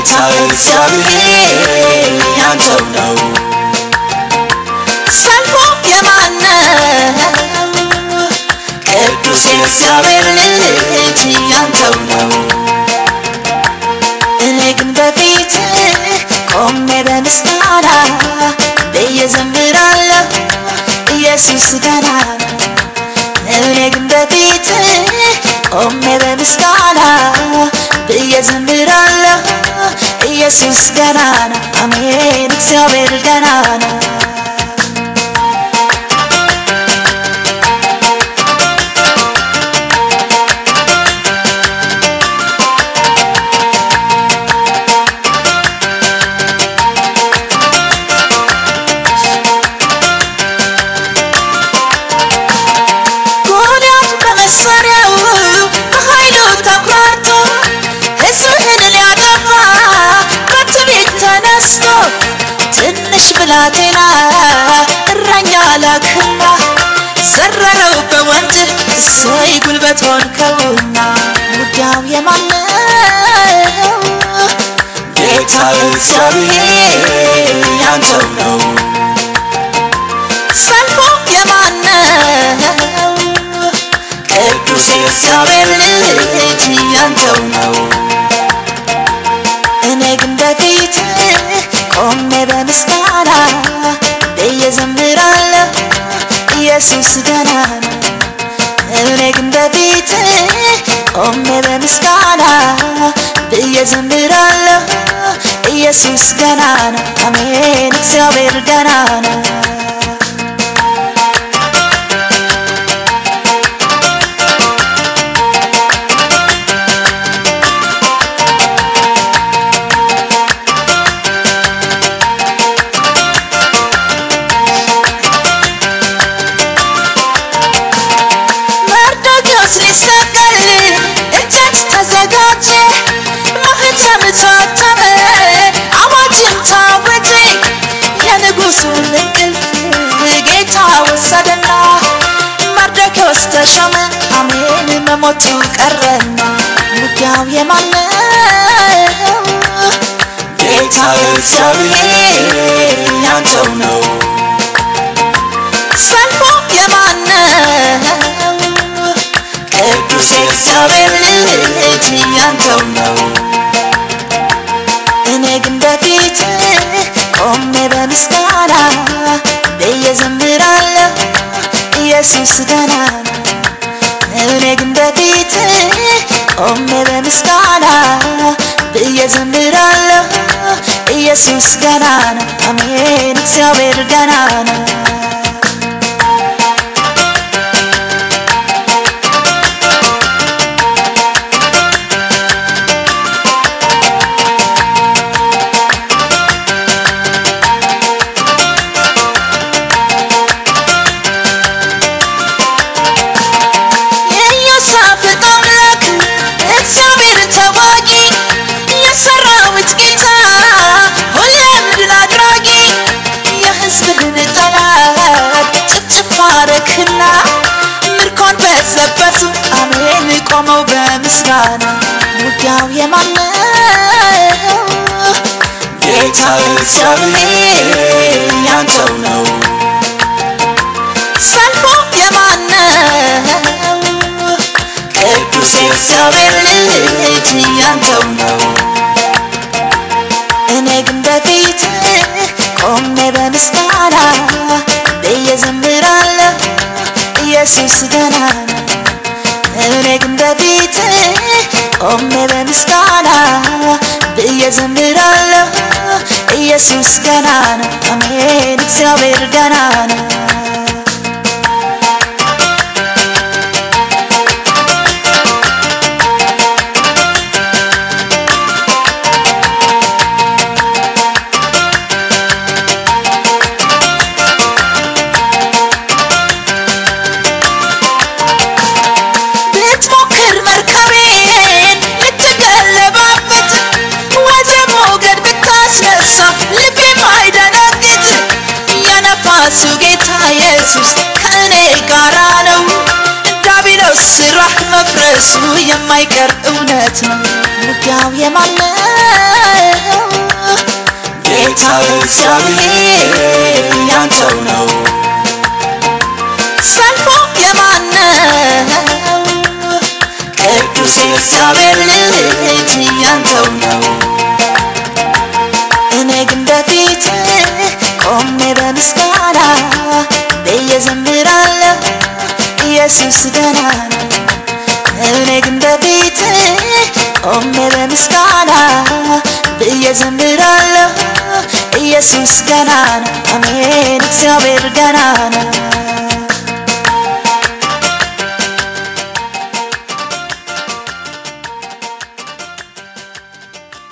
ጌታ እግዚአብሔር ያንተው ነው ሰልፉ የማነው ቅዱስ የእግዚአብሔር ልጅ ያንተው ነው እኔ ግን በፊት ቆሜ በምስጋና ብዬ ዘምራለሁ ኢየሱስ ገና ነው እኔ ግን በፊት ቆሜ በምስጋና ብዬ ዘምራለሁ ኢየሱስ ገና ነው አሜን እግዚአብሔር ገና ነው ጎልያድ በመሳሪያው በኃይሉ ተኩራርቶ ሕዝብህን ሊያጠፋ በትዕቢት ተነስቶ ትንሽ ብላቴና እረኛ ላክና ዘረረው በወንጭፍ እሰይ ጉልበት ሆንከውና ውጊያው የማነው ጌታ እግዚአብሔር ያንተው ነው ሰልፉ የማነው ቅዱስ የእግዚአብሔር ልጅ ያንተው ነው እኔ ግን በፊት ቆሜ በምስጋና ብዬ ዘምራለሁ ኢየሱስ ገና ነው እኔ ግን በፊት ቆሜ በምስጋና ብዬ ዘምራለሁ ኢየሱስ ገና ነው አሜን እግዚአብሔር ገና ነው መርዶክዮስ ሊሰቀል እንጨት ተዘጋጀ ማህተም ታተመ አዋጅም ታወጀ የንጉሱን እንቅልፍ ጌታ ወሰደና መርዶክዮስ ተሾመ አሜን መሞቱ ቀረና ውጊያው የማነው ጌታ እግዚአብሔር ያንተው ነው ሰልፉ የማነው ቅዱስ የእግዚአብሔር ልጅ ያንተው ነው እኔ ግን በፊት ቆሜ በምስጋና ብዬ ዘምራለሁ ኢየሱስ ገና ነው እኔ ግን በፊት ቆሜ በምስጋና ብዬ ዘምራለሁ ኢየሱስ ገና ነው አሜን እግዚአብሔር ገና ነው የኢዮሳፍጥ አምላክ እግዚአብሔር ተዋጊ የሰራዊት ጌታ ሁሌም ድል አድራጊ የሕዝብህን ጠላት ጭፍጭፍ አረክና ምርኮን በዘበቱ አሜን ቆመው በምስጋና ውጊያው የማነው ጌታ እግዚአብሔር ያንተው ነው ሰልፉ የማነው ቅዱስ የእግዚአብሔር ልጅ ያንተው ነው እኔ ግን በፊት ቆሜ በምስጋና ብዬ ዘምራለሁ ኢየሱስ ገና ነው እኔ ግን በፊት ቆሜ በምስጋና ብዬ ዘምራለሁ ኢየሱስ ገና ነው አሜን እግዚአብሔር ገና ነው ብትሞክር መርከቤን ልትገለባበት ወደ ሞገድ ብታስነሳ ልቤም አይደነግጥ የነፋሱ ጌታ ኢየሱስ ከእኔ ጋራ ነው ዳቢሎ ዲያብሎስ ስራህ መፍረሱ የማይቀር እውነት ነው ውጊያው የማን ነው ጌታ እግዚአብሔር ያንተው ነው ሰልፉ የማን ነው ቅዱስ የእግዚአብሔር ልጅ ያንተው ነው እኔ ግን በፊት ቆሜ በምስጋና ብዬ ዘምራለሁ ኢየሱስ ገና ነው እኔ ግን በፊት ቆሜ በምስጋና ብዬ ዘምራለሁ ኢየሱስ ገና ነው አሜን እግዚአብሔር ገና